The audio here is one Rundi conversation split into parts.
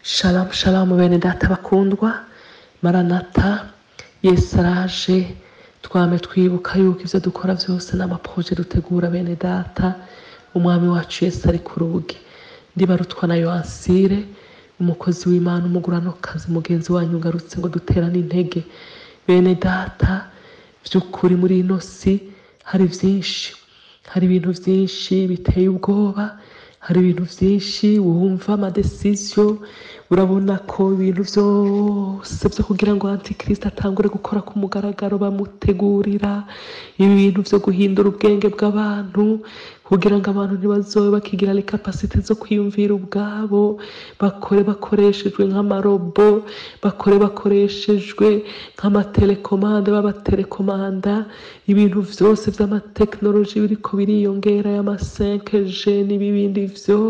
Shalom shalom bene data bakundwa maranata yesu araje twame twibuka yuko ivyo dukora vyose n'amaproje dutegura bene data umwami wacu yesu ari ku rugi ndibarutwa na yoansire umukozi w'imana umuguranokazi mugenzi wanyu ngarutse ngo duterane intege bene data vy'ukuri muri ino si hari vyinshi hari ibintu vyinshi biteye ubwoba hari ibintu vyinshi wumva amadesizyo urabona ko ibintu vyose vyo kugira ngo antikristo atangure gukora ku mugaragaro bamutegurira ibintu vyo guhindura ubwenge bw'abantu kugira ngo abantu ntibazobe bakigira likapasite zo kwiyumvira ubwabo bakore bakoreshejwe nk'amarobo bakore bakoreshejwe nk'amatelekomande b'abatelekomanda ibintu vyose vy'amatekinoloji biriko biriyongera y'ama 5G n'ibibindi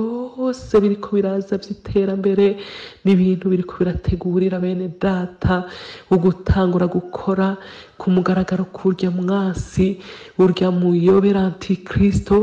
vyose biriko biraza vy'iterambere n'ibintu biriko birategurira bene data ugutangura gukora ku mugaragaro kurya mwasi urya muyobera antikristo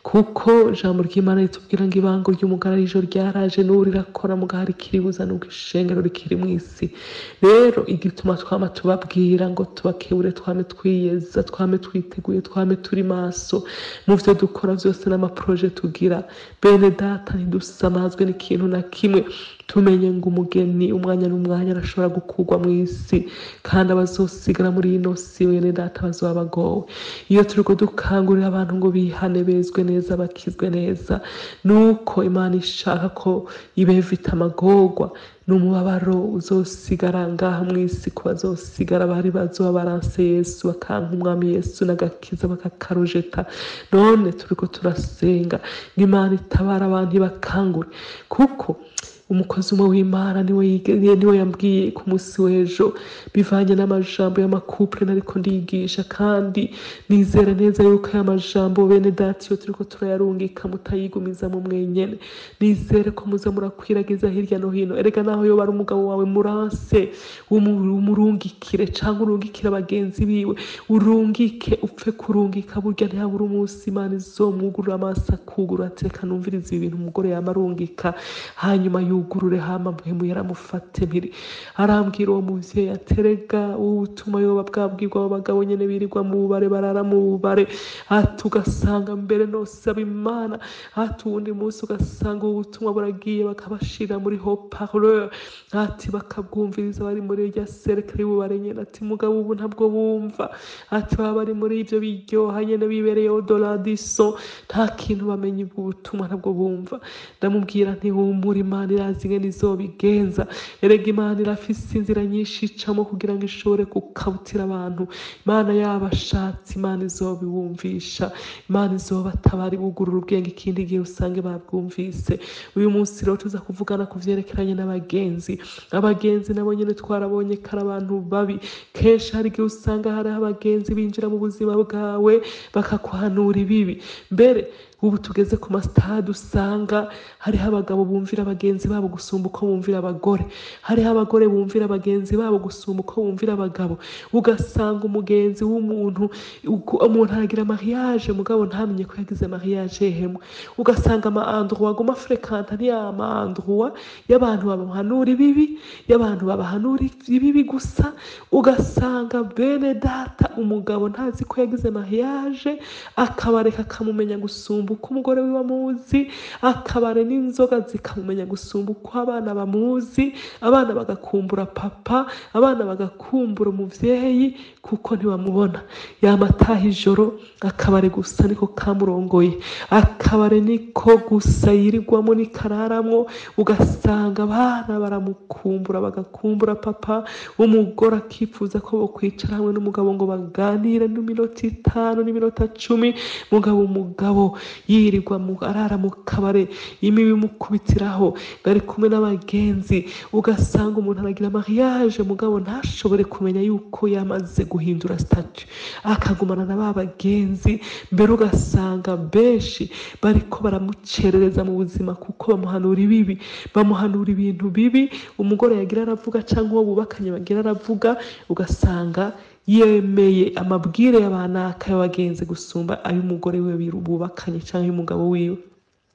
kuko ijambo ry'imana ritubwira ngo ibango ry'umugararijo ryaraje n'ubu rirakora mugahari ikiribuza n'ubwo ishengero rikiri mw'isi rero igituma twama tubabwira ngo tubakebure twame twiyeza twame twiteguye twame turi maso mu vyo dukora vyose n'amaproje tugira bene data ntidusamazwe n'ikintu na kimwe tumenye ngo umugeni umwanya n'umwanya arashobora gukurwa mw'isi kandi abazosigara muri ino si bene data bazoba bagowe iyo turiko dukangurira abantu ngo bihane bezwe neza bakizwe neza nuko imana ishaka ko ibevita amagorwa n'umubabaro uzosigara ngaha mw'isi ku bazosigara bari bazoba baranse yesu bakanka umwami yesu n'agakiza bakakarujeta none turiko turasenga ngo imana itabara abantu ibakangure kuko umukozi umwe w'imana niwe yige- niwe yambwiye ku munsi w'ejo bivanye n'amajambo y'amakupure nariko ndigisha kandi nizera neza yuko aya majambo bene data iyo turiko turayarungika mutayigumiza mu mwenyene nizere ko muza murakwiragiza hirya no hino erega naho yoba ari umugabo wawe muranse umu- umurungikire canke urungikire abagenzi biwe urungike upfe kurungika burya ntihabura umunsi imana izomwugurura amaso akugurura ati reka numviriza ibi bintu umugore yama arungika hanyuma yugurure hama mpemu yaramufate mpiri arambwira uwo muvyeyi aterega ubutuma yoba bwabwirwa abo bagabo nyene birirwa mu bubare barara mu bubare ati ugasanga mbere nosaba imana ati uwundi munsi ugasanga ubu butumwa buragiye bakabashira muri haut-parleur ati bakabwumviriza bari muri irya cercle y'ububare nyene ati mugabo ubu ntabwo bumva ati baba bari muri ivyo biryoha nyene bibereye odoradiso nta kintu bamenye ubwo butumwa ntabwo bumva ndamubwira nti humura imana irazi ingene izobigenza erega imana irafise inzira nyinshi icamo kugira ngo ishobore gukabutira abantu imana yabashatse imana izobiwumvisha imana izobatabara ibugurura ubwenge ikindi gihe usange babwumvise uyu munsi rero tuza kuvugana ku vyerekeranye n'abagenzi abagenzi nabo nyene twarabonye ko ari abantu babi kenshi hari igihe usanga hariho abagenzi binjira mu buzima bwawe bakakuhanura ibibi mbere ubu tugeze ku masitade usanga hariho abagabo bumvira bagenzi babo gusumba uko bumvira abagore hariho abagore bumvira bagenzi babo gusumba uko bumvira abagabo ugasanga umugenzi w'umuntu uku- umuntu aragira mariage mugabo ntamenye ko yagize mariage hemwe ugasanga ama endroit aguma frekanta ni ya ma endroit y'abantu babahanura ibibi y'abantu babahanura ibibi gusa ugasanga bene data umugabo ntazi ko yagize mariage akabareka akamumenya gusumba uko umugore wiwe amuzi akabare n'inzoga zikamumenya gusumba uko abana bamuzi abana bagakumbura papa abana bagakumbura umuvyeyi kuko ntibamubona yamataha ijoro akabare gusa niko kamurongoye akabare niko gusa yirirwamo nikararamwo ugasanga abana baramukumbura bagakumbura papa umugore akifuza ko bokwicara hamwe n'umugabo ngo baganire n'iminota itanu n'iminota cumi mugabo umugabo yirirwa mu arara mu kabare imibi imukubitiraho bari kumwe n'abagenzi ugasanga umuntu aragira mariage mugabo ntashobore kumenya yuko yamaze guhindura statut akagumana na ba bagenzi mbere ugasanga benshi bariko baramucerereza mu buzima kuko bamuhanura ibibi bamuhanura ibintu bibi umugore yagira aravuga canke uwo bubakanye bagira aravuga ugasanga yemeye amabwire y'abanaka y'abagenzi gusumba ay'umugore wiwe biru- bubakanye canke y'umugabo wiwe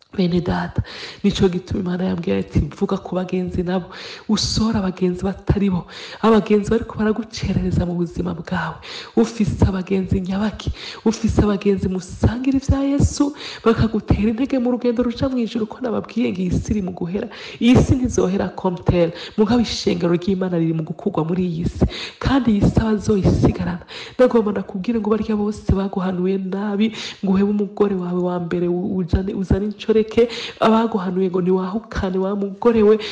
bene data nico gituma imana yambwiye ati vuga ku bagenzi nabo usora abagenzi batari bo abagenzi bariko baragucerereza mu buzima bwawe ufise abagenzi nyabaki ufise abagenzi musangira ivya yesu bakagutera intege mu rugendo ruja mw'ijuru ko nababwiye ngo iyi si iri mu guhera iyi si ntizohera komtere mugabo ishengero ry'imana riri mu gukurwa muri iyi si kandi iyi si abazoyisigarana ndagomba ndakubwire ngo barya bose baguhanuye nabi ngo uhebe umugore wawe wa mbere ujane uzane incoreke abaguhanuye ngo niwahukane wa mugore we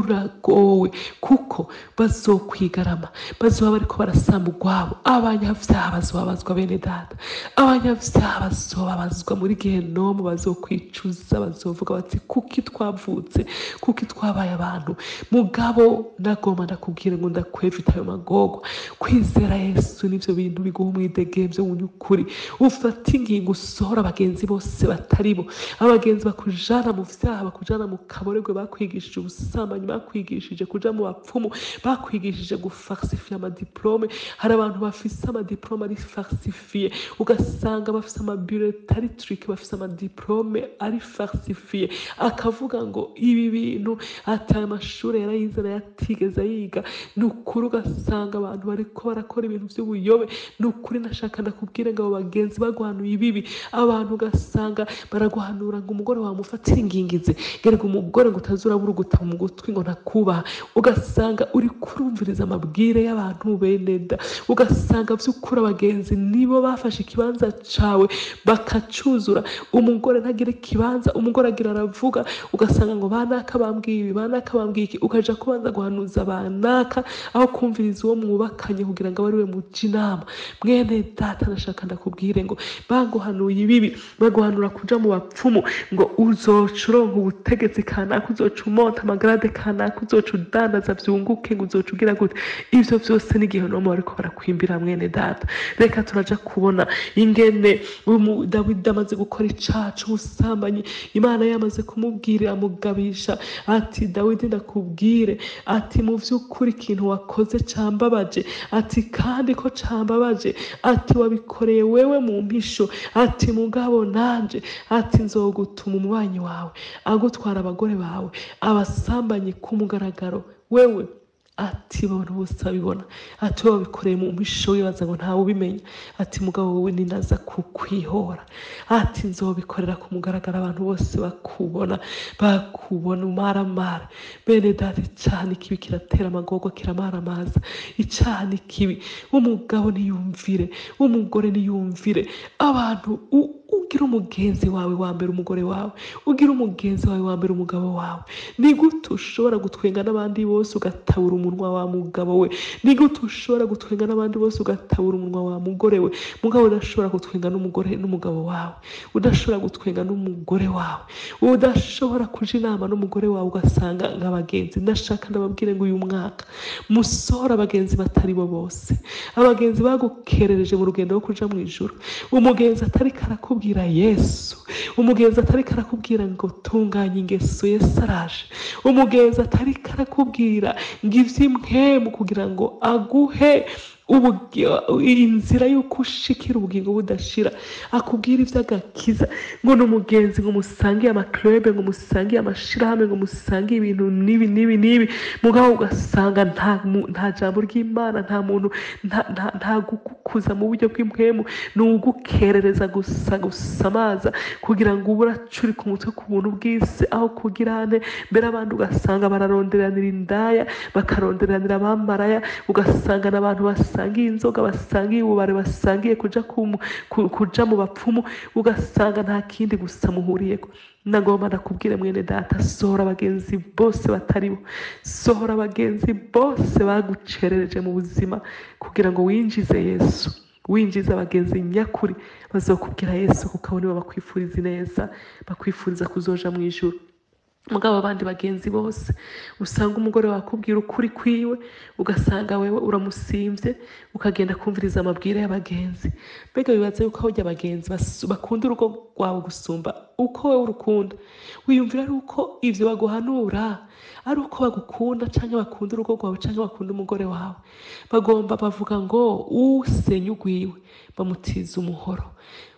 uragowe kuko bazokwigarama bazoba bariko barasamba urwabo abanyavyaha bazobabazwa bene data abanyavyaha bazobabazwa muri gehenomu bazokwicuza bazovuga bati kuki twavutse kuki twabaye abantu mugabo ndagomba ndakubwire ngo ndakwevita ayo magorwa kwizera yesu nivyo bintu biguha umwidegemvyo mu nyukuri ufata ingingo usohora abagenzi bose batari bo abagenzi bakujana mu vyaha bakujana mu kaboregwe bakwigishije ubusambanyi bakwigishije kuja mu bapfumu bakwigishije gufarsifiye amadiplome hari abantu bafise amadiplome ari farsifiye ugasanga bafise amabuleta ari trick bafise amadiplome ari farsifiye akavuga ngo ibi bintu ati aya mashuri yarayize nayo atigeze yiga ni ukuri ugasanga abantu bariko barakora ibintu vy'ubuyobe ni ukuri nashaka ndakubwire ngo abo bagenzi baguhanuye ibibi abantu ugasanga baraguhanura ngo umugore wawe mufatire ingingizi gerega umugore ngo utazurabura ugutama mu gutwi ngo ntakubaha ugasanga uri kurumviriza amabwire y'abantu bene da ugasanga vy'ukuri abagenzi nibo bafashe ikibanza cawe bakacuzura umugore ntagira ikibanza umugore agira aravuga ugasanga ngo banaka bambwiye ibi banaka bambwiye iki ukaja kubanza guhanuza banaka aho kumviriza uwo mwubakanye kugira ngo abe ariwe muja inama mwene data ndashaka ndakubwire ngo baguhanuye ibibi baguhanura kuja mu bapfumu ngo uzoca uronka ubutegetsi kanaka uzoca umota amagarade kanaka uzoca udandaza vyunguke ngo uzoca ugira gute ivyo vyose n'igihe nomu bariko barakwimbira mwene data reka turaja kubona ingene umu- dawidi amaze gukora icaha c'ubusambanyi imana yamaze kumubwira amugabisha ati dawidi ndakubwire ati mu vy'ukuri ikintu wakoze cambabaje ati kandi ko cambabaje ati wabikoreye wewe mu mpisho ati mugabo nanje ati nzogutuma umubanyi wawe agutwara abagore bawe abasambanyi ku mugaragaro wewe ati abantu bose babibona ati wowe wabikoreye mu mpisho wibaza ngo ntawe ubimenya ati mugabo wowe ninaza kukwihora ati nzobikorera ku mugaragaro abantu bose bakubona bakubona umaramara bene data icaha ni kibi kiratera amagorwa kiramaramaza icaha ni kibi umugabo niyumvire umugore niyumvire abantu u- ugira umugenzi wawe wa mbere umugore wawe ugira umugenzi wawe wa mbere umugabo wawe ni gute ushobora gutwenga n'abandi bose ugatabura umunwa wa mugabo we ni gute ushobora gutwenga n'abandi bose ugatabura umunwa wa mugore we mugabo udashobora gutwenga n'umugore n'umugabo wawe udashobora gutwenga n'umugore wawe udashobora kuja inama n'umugore wawe ugasanga nk'abagenzi ndashaka ndababwire ngo uyu mwaka musohora abagenzi batari bo bose abagenzi bagukerereje mu rugendo rwo kuja mu ijuru umugenzi atari karakubwira yesu umugenzi atari karakubwira ngo tunganya ingeso yesu araje umugenzi atari karakubwira ngo ivy'impwemu kugira ngo aguhe ubugi- inzira y'uko ushikira ubugingo budashira akubwira ivy'agakiza ngo ni umugenzi ngo musangiye amaklube ngo musangiye amashirahamwe ngo musangiye ibintu n'ibi n'ibi n'ibi mugabo ugasanga nta mu- nta jambo ry'imana nta muntu nta- nta- nta gukukuza mu buryo bw'impwemu ni ugukerereza gusa gusamaza kugira ngo ube uracurika umutwe ku buntu bw'isi aho kugira ane mbere abandi ugasanga bararonderanira indaya bakaronderanira abamaraya ugasanga n'abantu basangiye inzoga basangiye ububare basangiye kuja ku- ku- kuja mu bapfumu ugasanga nta kindi gusa muhuriyeko nagomba ndakubwire mwene data sohora abagenzi bose batari bo sohora abagenzi bose bagucerereje mu buzima kugira ngo winjize yesu winjiza abagenzi nyakuri bazokubwira yesu kuko abo nibo bakwifuriza ineza bakwifuriza kuzoja mu ijuru mugabo abandi bagenzi bose usanga umugore wakubwira ukuri kwiwe ugasanga wewe uramusimvye ukagenda kumviriza amabwire y'abagenzi mbega bibaza yuko ahojya abagenzi bas- bakunda urugo rwawe gusumba uko wewe urukunda wiyumvira ari uko ivyo baguhanura ari uko bagukunda canke bakunda urugo rwawe canke bakunda umugore wawe bagomba bavuga ngo usenya ugwiwe bamutiza umuhoro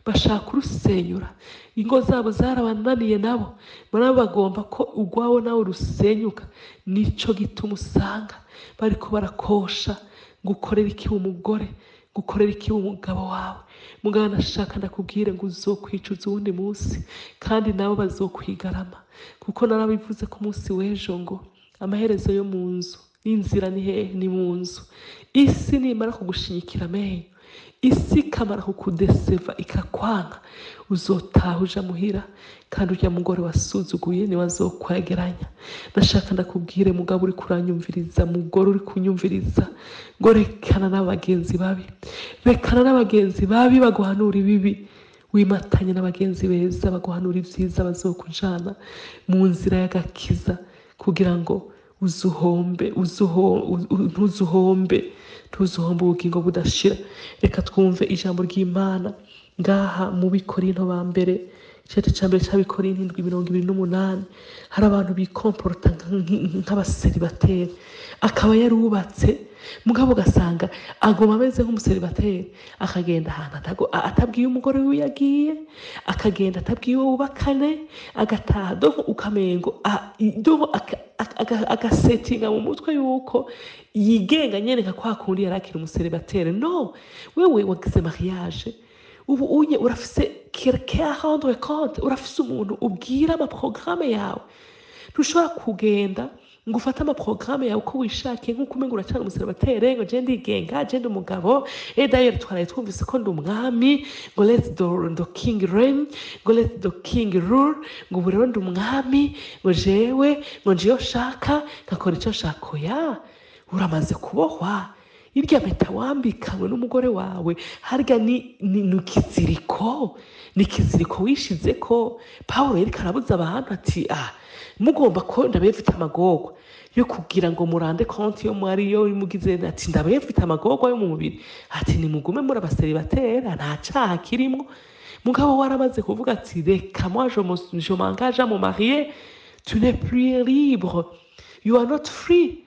bashaka kurusenyura ingo zabo zarabananiye nabo nabo bagomba ko urwabo nawe rusenyuka nico gituma usanga bariko barakosha gukorera iki umugore gukorera iki umugabo wawe mugabo nashaka ndakubwire ngo uzokwicuza uwundi munsi kandi nabo bazokwigarama kuko narabivuze ku munsi w'ejo ngo amaherezo yo mu nzu n'inzira ni hehe ni mu nzu isi nimara kugushinyikira amenyo isi ikamara kukudeseva ikakwanka uzotaha uja muhira kandi urya mugore wasuzuguye niwe azokwegeranya ndashaka ndakubwire mugabo uri kuranyumviriza mugore uri kunyumviriza ngo rekana n'abagenzi babi rekana n'abagenzi babi baguhanura ibibi wimatanye n'abagenzi beza baguhanura ibyiza bazokujana mu nzira y'agakiza kugira ngo uzuhombe uzuho u- ntuzuhombe ntuzuhombe ubugingo budashira reka twumve ijambo ry'imana ngaha mu bikorinto ba mbere igice cya mbere cy'abikorinto indwi mirongo ibiri n'umunani hari abantu bikomporota nk- nk'abaseribateri akaba yarubatse mugabo ugasanga aguma ameze nk'umuseribateri akagenda ahantu atago- a- atabwiye umugore wiwe yagiye akagenda atabwiye uwo bubakane agataha doho ukamengo a- i- doho aka- aka- aka- agasetinga mu mutwe yuko yigenga nyene nka kwa kundi yari akiri umuseribateri no wewe wagize mariage ubu unye urafise quelqu'un à rendre compte urafise umuntu ubwira amaprograme yawe ntushobora kugenda ngo ufate amaprograme yawe uko wishakiye nk'uko umenga uracana umuseribateri ngo je ndigenga je ndi umugabo e dayeri twaraye twumvise ko ndi umwami ngo let the, the king reign ngo let the king rule ngo ubu rero ndi umwami ngo jewe ngo nje iyo nshaka ngakora icyo nshaka oya uramaze kubohwa irya mpeta wambikanywe n'umugore wawe harya ni, ni, ni ikiziriko ni ikiziriko wishize ko pawulo yereka arabuza abantu ati ah mugomba ko ndabaye mfite amagorwa yo kugira ngo murande konti yo mwari yo mugize ati ndabaye mfite amagorwa yo mu mubiri ati nimugume muri abaseribatera nta caha kirimwo mugabo waramaze kuvuga ati reka moi je me- je m'engage à me marier tu n'es plus libre you are not free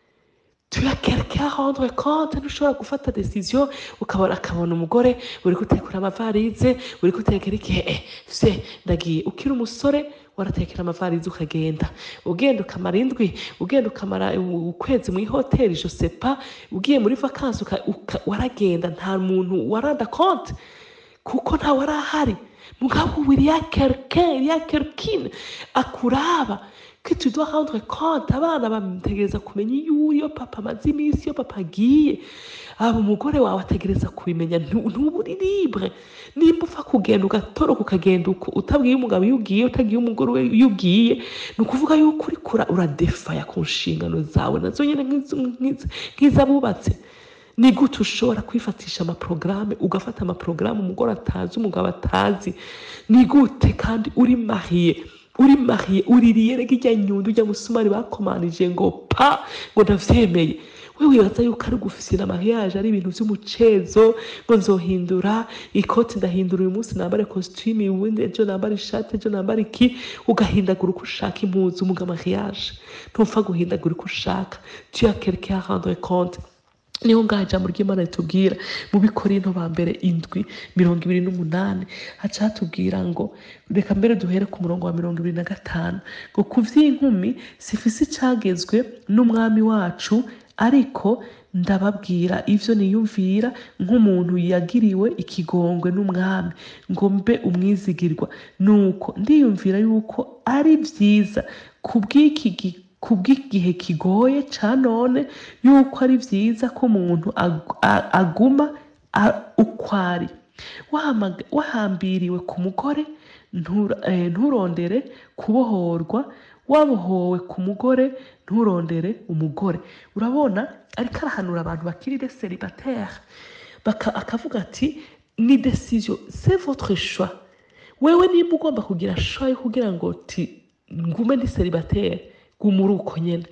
tu as quelqu'un à rendre compte ntushobora gufata decision ukabona akabona umugore uri gutekura amavarize uri gutekera iki eh se ndagiye ukiri umusore waratekera amavarize ukagenda ugenda ukamara indwi ugenda ukamara u- ukwezi muri hoteli je sais pas ugiye muri vacances uka- uka- waragenda nta muntu waranda compte kuko ntawe arahari mugabo ubu il y a quelqu'un il y a quelqu'une akuraba que tu dois rendre compte abana bamutegereza kumenya iyo uri iyo papa amaze iminsi iyo papa agiye aba umugore wawe ategereza kubimenya ntu- ntuba uri libre nimba upfa kugenda ugatoroka ukagenda uko utabwiye umugabo iyo ugiye utagiye umugore we iyo ugiye ni ukuvuga yuko uri kura uradefaya ku nshingano zawe nazo nyine nk'iz- nk'iz- nk'iz'abubatse ni gute ushobora kwifatisha amaporogaramu ugafata amaporogaramu umugore atazi umugabo atazi ni gute kandi uri mariye uri mariye uririye rega ijya nyundo ujya musumari bakomanije ngo pa ngo ndavyemeye we wibaza yuko ari gufisira mariage ari ibintu vy'umucezo ngo nzohindura ikoti ndahindura uyu munsi nambare costume ubundi ejo nambare ishati ejo nambare iki ugahindagura uko ushaka impuzu muga mariage ntupfa guhindagura uko ushaka tu as quelqu'un à rendre compte niho ngaho ijambo ry'imana ritubwira mu bikorinto ba mbere indwi mirongo ibiri n'umunani haca hatubwira ngo reka mbere duhere ku murongo wa mirongo ibiri na gatanu ngo ku vy'inkumi sifise icagezwe n'umwami wacu ariko ndababwira ivyo niyumvira nk'umuntu yagiriwe ikigongwe n'umwami ngo mbe umwizigirwa nuko ndiyumvira yuko ari vyiza kubw'iki gi- kubw'igihe kigoye ca none yuko ari vyiza ko umuntu ag- a- aguma a- ukwari Wahamaga- wahambiriwe ku mugore ntura- eh, nturondere kubohorwa wabohowe ku mugore nturondere umugore urabona ariko arahanura abantu bakiri de célibataire Baka- akavuga ati ni decision c'est votre choix wewe nimba ugomba kugira choix yo kugira ngo ti ngume ndi célibataire guma uri uko nyene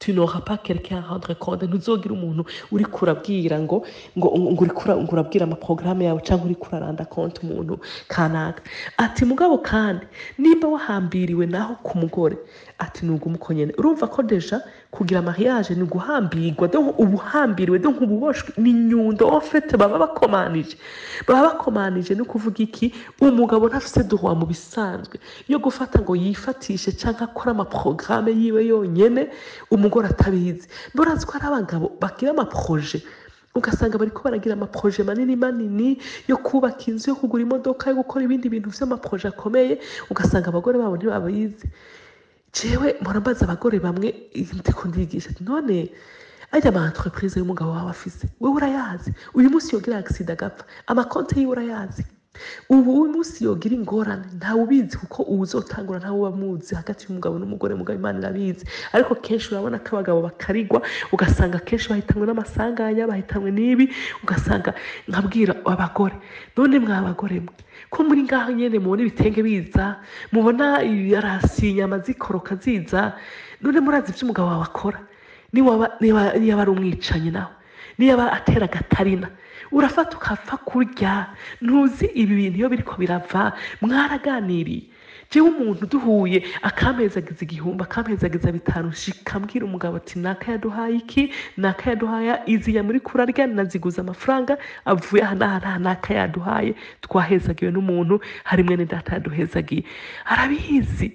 tu n'auras pas quelqu'un à rendre compte ntuzogira umuntu uri kurabwira ngo ngo ngo uri kura- ngo urabwira amaporogaramu yawe cyangwa uri kuraranda konti umuntu kanaka ati mugabo kandi nimba wahambiriwe naho ku mugore ati nuga umuko nyene urumva ko deja kugira mariage ni guhambirwa donc uba uhambiriwe donc uba uboshwe ni inyundo en fait baba bakomanije baba bakomanije ni ukuvuga iki umugabo ntafise droit mu bisanzwe yo gufata ngo yifatishe canke akore amaporogaramu yiwe yonyene umugore atabizi mburazi ko hari abagabo bagira amaproje ugasanga bariko baragira amaproje manini manini yo kubaka inzu yo kugura imodoka yo gukora ibindi bintu vy'amaproje akomeye ugasanga abagore babo ntibabizi jewe mpora mbaza abagore bamwe ndiko ndigisha ati none ajya ama entreprise y'umugabo wawe afise wewe urayazi uyu munsi yogira accident agapfa amakonte yiwe urayazi ubu uyu munsi yogira ingorane ntawe ubizi kuko uwuzotangura ntawe uba muzi hagati y'umugabo n'umugore mugabo imana irabizi ariko kenshi urabona ko abagabo bakarigwa ugasanga kenshi bahitanwe n'amasanganya bahitanwe n'ibi ugasanga nkabwira abagore none mwa bagore mwe ko muri ngaho nyene mubona ibitenge biza mubona yarasi inyama zikoroka ziza none murazi ivyo umugabo wawe akora niwaba niba niba ari umwicanyi nawe niba atera agatarina urafata ukapfa kurya ntuzi ibi bintu iyo biriko birava mwaraganiriye jewe umuntu duhuye akampezagiza igihumbi akampezagiza bitanu shika mbwira umugabo ati naka yaduhaye iki naka yaduhaye iziya muri kurarya naziguza amafaranga avuye aha n'aha n'aha naka yaduhaye twahezagiwe n'umuntu hari mwene data yaduhezagiye arabizi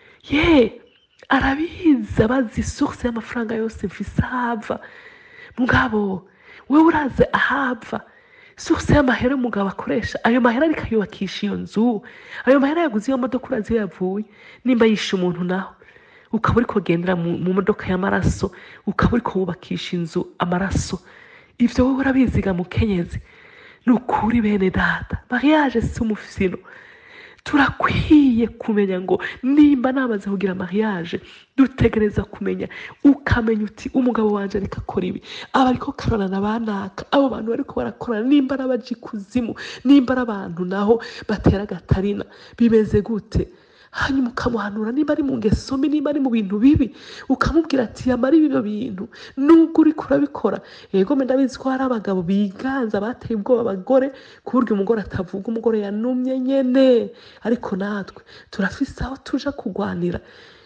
ye arabizi abazi source y'amafaranga yose mfise ahava mugabo wewe uraze ahava source y'amahera umugabo akoresha ayo mahera ariko ayubakisha iyo nzu ayo mahera yaguze iyo modoka urazi iyo yavuye nimba yishe umuntu naho ukaba uri kugendera mu mu modoka y'amaraso ukaba uri wubakisha inzu amaraso ivyo wowe urabiziga mukenyezi ni ukuri bene data mariage si umufino turakwiye kumenya ngo nimba namaze kugira mariage dutegereza kumenya ukamenya uti umugabo wanje ariko akora ibi aba ariko karorana banaka abo bantu bariko barakorana nimba ari abaja ikuzimu nimba ari abantu naho batera agatarina bimeze gute hanyuma ukamuhanura niba ari mu ngeso mbi niba ari mu bintu bibi ukamubwira ati yamara ibyo bintu nubwo uriko urabikora yego mbe ndabizi ko hari abagabo biganza bateye ubwoba abagore ku buryo umugore atavuga umugore yanumye nyene ariko natwe turafise aho tuja kugwanira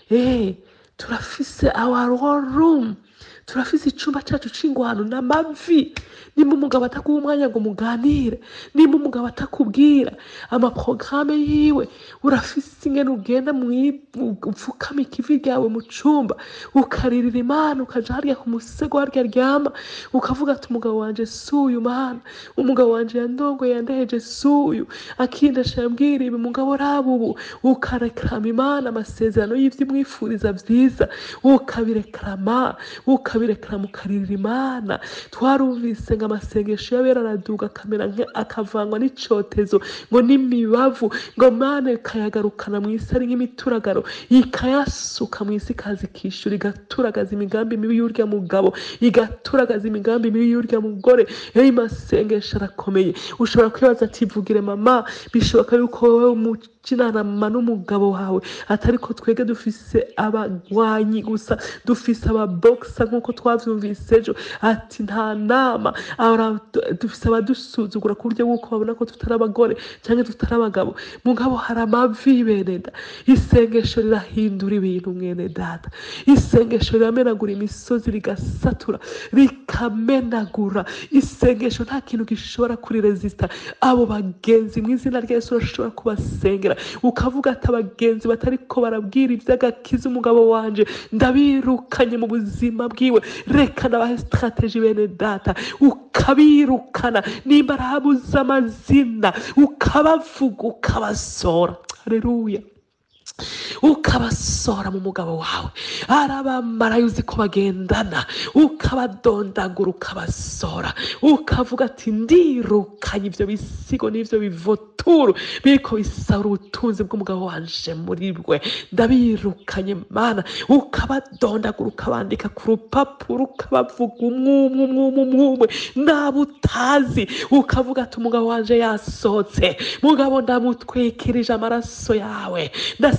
eh turafise our war room turafise icumba cacu c'ingwano n'amavi nimba umugabo ataguha umwanya ngo muganire nimba umugabo atakubwira amaporogaramu yiwe urafise ingene ugenda mwi- upfukama ikivi ryawe mu cumba ukaririra imana ukaja harya ku musego harya aryama ukavuga ati umugabo wanje suyu mana umugabo wanje yandongoye yandeheje suyu akindasha yambwira ibi mugabo raba ubu ukarekrama imana amasezerano y'ivyo imwifuriza vyiza ukabirekrama ukabirekrama ukaririra imana twarumvise ngo amasengesho y'abera araduga akamera nka- akavangwa n'icotezo ngo n'imibavu ngo mana ikayagarukana mu isi ari nk'imituragaro ikayasuka mu isi ikaza ikishyura igaturagaza imigambi mibi y'urya mugabo igaturagaza imigambi mibi y'urya mugore yewe masengesho arakomeye ushobora kwibaza ati vugire mama bishoboka yuko wowe umukinanama n'umugabo wawe atari ko twebwe dufise abagwanyi gusa dufise ababokisa nk'uko twavyumvise ejo ati nta nama Ara- dufise abadusuzugura ku buryo bw'uko babona ko tutari abagore cyangwa tutari abagabo mugabo hari amavi beneda isengesho rirahindura ibintu mwene data isengesho riramenagura imisozi rigasatura rikamenagura isengesho nta kintu gishobora kuriresita abo bagenzi mu izina rya yesu urashobora kubasengera ukavuga ati abagenzi batariko barabwira iby'agakiza umugabo wanje ndabirukanye mu buzima bwiwe reka nabahe strategy bene data ukabirukana nimba arahabuze amazina ukabavuga ukabasora haleluya ukabasora mu mugabo wawe arabamarayo uzi ko bagendana ukabadondagura ukabasora ukavuga ati ndirukanye ibyo bisigo n'ibyo bivoturu biriko bisahura ubutunzi bw'umugabo wanje muri bwe ndabirukanye mana ukabadondagura ukabandika ku rupapuro ukabavuga umwumwe umwumwe umwumwe nabo utazi ukavuga ati umugabo wanje yasohotse mugabo ndamutwikirije amaraso yawe ndasenza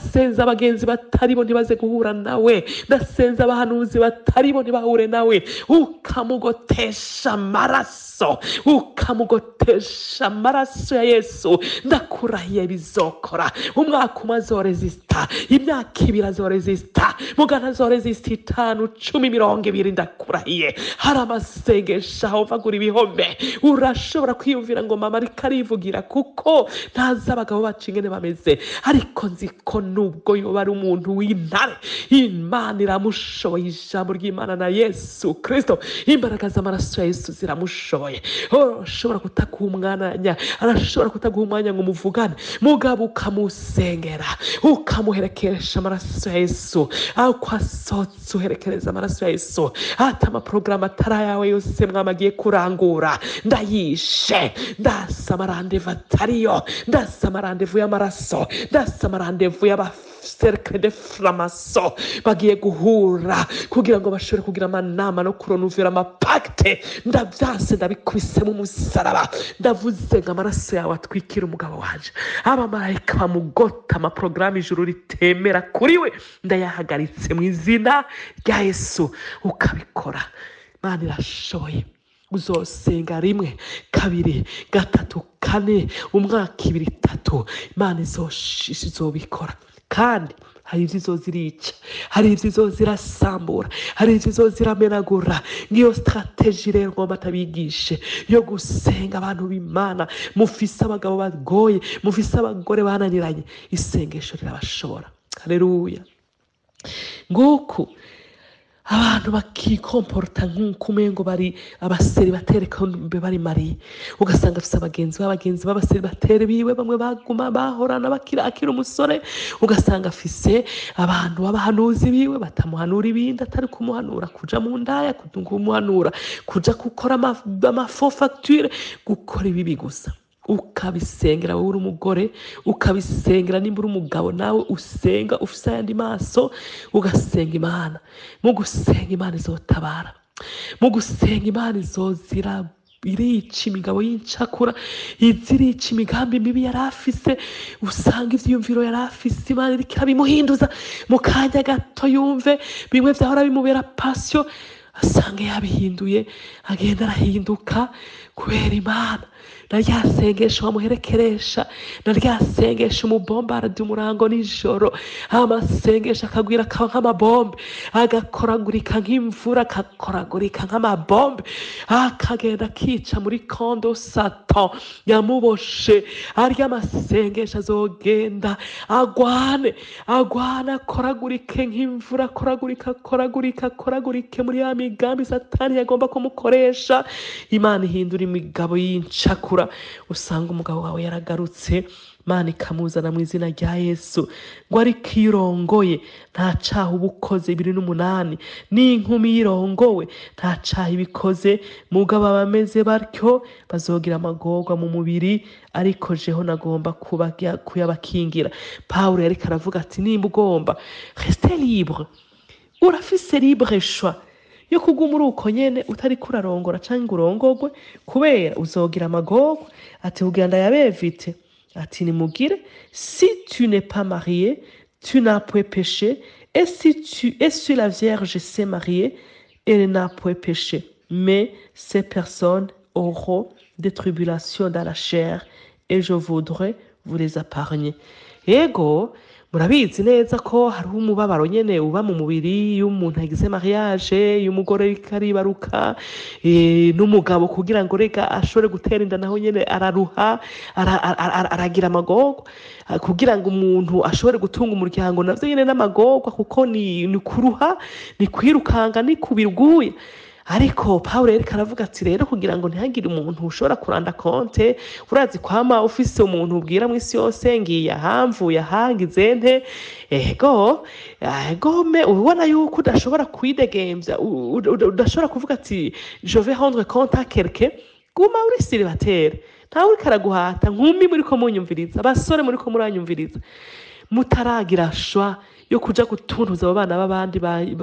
abagenzi bataribo ntibaze guhura nawe ndasenze abahanuzi bataribo ntibahure nawe ukamugotesha amaraso ukamugotesha amaraso ya yesu ndakurahiye bizokora umwaka umwe azorezisita imyaka ibiri azorezisita mugana azorezisita itanu cumi mirongo ibiri ndakurahiye hari amasengesho aho mvagura ibihome urashobora kwiyumvira ngo mama ariko arivugira kuko ntazi abagabo bacu ingene bameze ariko nzi ko nubwo yoba ari umuntu w'intare imana iramushoboye ijambo ry'imana na yesu kirisito imbaraga z'amaraso ya yesu ziramushoboye arashobora kutaguha umwanya arashobora kutaguha umwanya ngo muvugane mugabo ukamusengera ukamuherekesha amaraso ya yesu aho kwasotse uherekereza amaraso ya yesu ati amaporogaramu atari ayawe yose mwamagiye kurangura ndayishe ndasa amarandevu atariyo ndasa amarandevu y'amaraso ndasa amarandevu y'aba cercle de framaso bagiye guhura kugira ngo bashobore kugira amanama no kuronuvera amapakite ndabyase ndabikubisemo umusaraba ndavuze ngo amaraso yawe atwikira umugabo wanje abamarayika bamugota amaporogaramu ijuru ritemera kuri we ndayahagaritse mu izina rya yesu ukabikora mana irashoboye uzosenga rimwe kabiri gatatu kane umwaka ibiri itatu imana izobikora kandi hari ibyo izo zirica hari ibyo izo zirasambura hari ibyo izo ziramenagura ngiyo sitarateji rero ngomba atabigishe yo gusenga abantu b'imana mufise abagabo bagoye mufise abagore bananiranye isengesho rirabashobora hareruya nguku abantu bakikomporota nk'uko umengo bari abaseri batereka mbe bari mariye ugasanga afite abagenzi b'abagenzi b'abaseri batere biwe bamwe baguma bahorana bakira akiri umusore ugasanga afise abantu b'abahanuzi biwe batamuhanura ibindi atari kumuhanura kuja mu ndaya kumuhanura kuja gukora amafo fagitire gukora ibibi gusa ukabisengera wowe uri umugore ukabisengera nimba uri umugabo nawe usenga ufite ayandi maso ugasenga imana mu gusenga imana izotabara mu gusenga imana izozira irica imigabo y'incakura izirica imigambi mibi yari afise usanga ivyiyumviro yari afise imana iriko irabimuhinduza mu kanya gato yumve bimwe vyahora bimubera pasyo asanga yabihinduye agenda arahinduka kubera imana na rya sengesho wamuherekeresha na rya sengesho umubombaradi umurango nijoro amasengesho akagwira akaba nk'amabombe agakoragurika nk'imvura agakoragurika nk'amabombe akagenda akica muri kondo sato yamuboshe arya amasengesho azogenda agwane agwane akoragurike nk'imvura akoragurika akoragurika akoragurike muri ya migambi satani yagomba kumukoresha imana ihindura imigabo y'incakura usanga umugabo wawe yaragarutse mana ikamuzana mu izina rya yesu ngo ariko iyo urongoye nta caha uba ukoze bibiri n'umunani n'inkumi yirongowe nta caha ibikoze mugabo abameze batyo bazogira amagorwa mu mubiri ariko jeho nagomba kuyabakingira pawulo yariko aravuga ati nimba ugomba resite libre urafise libre shwa yo kuguma uri uko nyene utariko urarongora canke urongorwe kubera uzogira amagorwa ati kugira ndayabevite ati nimugire si tu n'es pas marié tu n'as point péché et si tu et si la vierge s'est mariée elle n'a point péché mais ces personnes auront des tribulations dans la chair et je voudrais vous les épargner ego murabizi neza ko hariho umubabaro nyene uba mu mubiri iyo umuntu agize mariage iyo umugore ariko aribaruka n'umugabo kugira ngo rega ashobore gutera inda naho nyene araruha aragira amagorwa kugira ngo umuntu ashobore gutunga umuryango navyo nyene n'amagorwa kuko ni kuruha ni kwirukanga ni kubirguye ariko pawulo yariko aravuga ati rero kugira ngo ntihagire umuntu ushobora kuranda konte urazi kwama ufise umuntu ubwira mu isi yose ngiye ahamvuye ahangize nte ego egome ubona yuko udashobora kwidegemvya udashobora kuvuga ati je vais rendre compte à quelqu'un guma uri siribatere ntawe uriko araguhata nkumi muriko munyumviriza abasore muriko muranyumviriza mutaragira shwa yo kuja gutuntuza abo bana b'abandi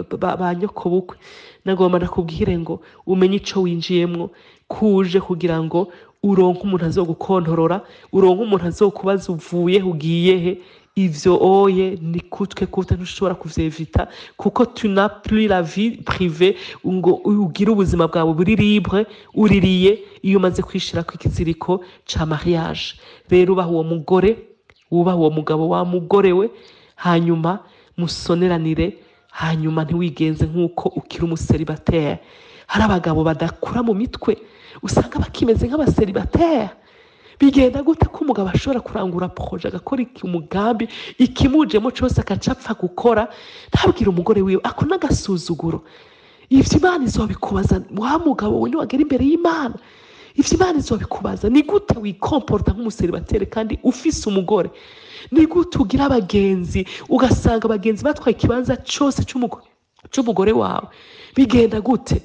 ba nyoko bukwe nagomba ndakubwire ngo umenye ico winjiyemwo kuje kugira ngo uronke umuntu azogukontorora uronke umuntu azokubaza uvuye ugiye he ivyo oye ni kutwe kute ntushobora kuvyevita kuko tu n'as plus la vie privée ngo ugire ubuzima bwawe buri libre uririye iyo umaze kwishirako ikiziriko ca mariage rero ubaha uwo mugore wubaha uwo mugabo wa mugore we hanyuma musoneranire hanyuma ntiwigenze nk'uko ukiri umuseribateri hari abagabo badakura mu mitwe usanga bakimeze nk'abaseribateri bigenda gute ko umugabo ashobora kurangura proje agakora iki umugambi ikimujemo cyose agaca apfa gukora ntabwire umugore wiwe ako n'agasuzuguro ivyo imana izobikubaza wa mugabo we niwagera imbere y'imana ivyo imana izobikubaza ni gute wikomporta nk'umuseribateri kandi ufise umugore ni gute ugira abagenzi ugasanga abagenzi batwaye ikibanza cyose c'umugo- c'umugore wawe bigenda gute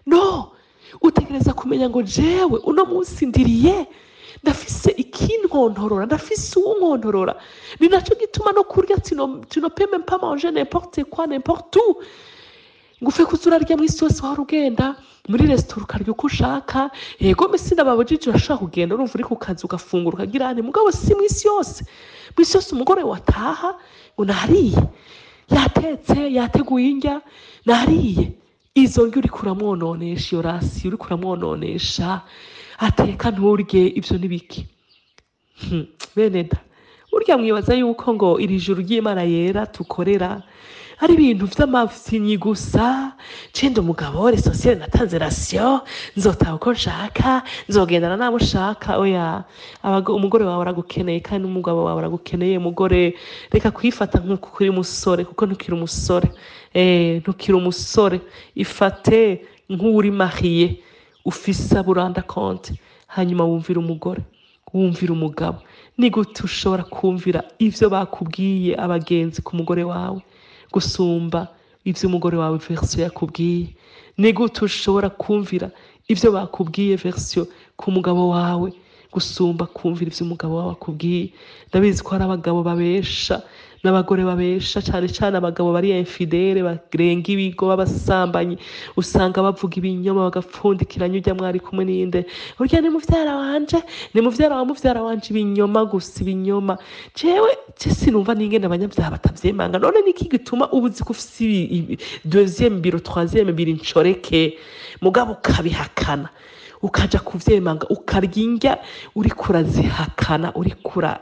no utegereza kumenya ngo jewe uno munsi ndiriye ndafise ikinkontorora ndafise uwunkontorora ni naco gituma no kurya tino tino peux même pas manger n'importe quoi n'importe où ngo ufe kuza urarya mu isi yose wahora ugenda muri resitora ukarya uko ushaka yego mbese ndababujije urashaka kugenda urumva uri ku kazi ugafungura ukagira ane mugabo si mu isi yose mu isi yose umugore wataha ngo nariye yatetse yateguye indya nariye izo ndya uriko uramwononesha iyo rasi uriko uramwononesha ateka nturye ivyo ni biki Hmm, bene da burya mwibaza yuko ngo iri juru ry'imana yera tukorera ari ibintu vy'amafinyi gusa cenda umugabo resosiyete natanze rasiyo nzotaha uko nshaka nzogendana nabo ushaka oya abago- umugore wawe aragukeneye kandi n'umugabo wawe aragukeneye mugore reka kwifata nk'uko ukiri umusore kuko ntukiri umusore eh, ntukiri umusore ifate nk'uri mariye ufise aburanda konte hanyuma wumvira umugore wumvira umugabo ni gute ushobora kumvira ivyo bakubwiye abagenzi ku mugore wawe gusumba ivyo umugore wawe verisiyo yakubwiye ni gute ushobora kumvira ivyo bakubwiye verisiyo ku mugabo wawe gusumba kumvira ivyo umugabo wawe akubwiye ndabizi ko hari abagabo babesha n'abagore babesha cane cane abagabo bari infidele barenga ibigo b'abasambanyi usanga bavuga ibinyoma bagapfundikiranya urya mwari kumwe n'inde urya ni muvyara wanje ni muvyara wa muvyara wanje ibinyoma gusa ibinyoma jewe je sinumva n'ingene abanyavyaha batavyemanga none niki gituma uba uzi ko ufise ibi- ibi- deuxième biro troisième biro incoreke mugabo ukabihakana ukaja kuvyemanga ukarya indya uriko urazihakana uriko ura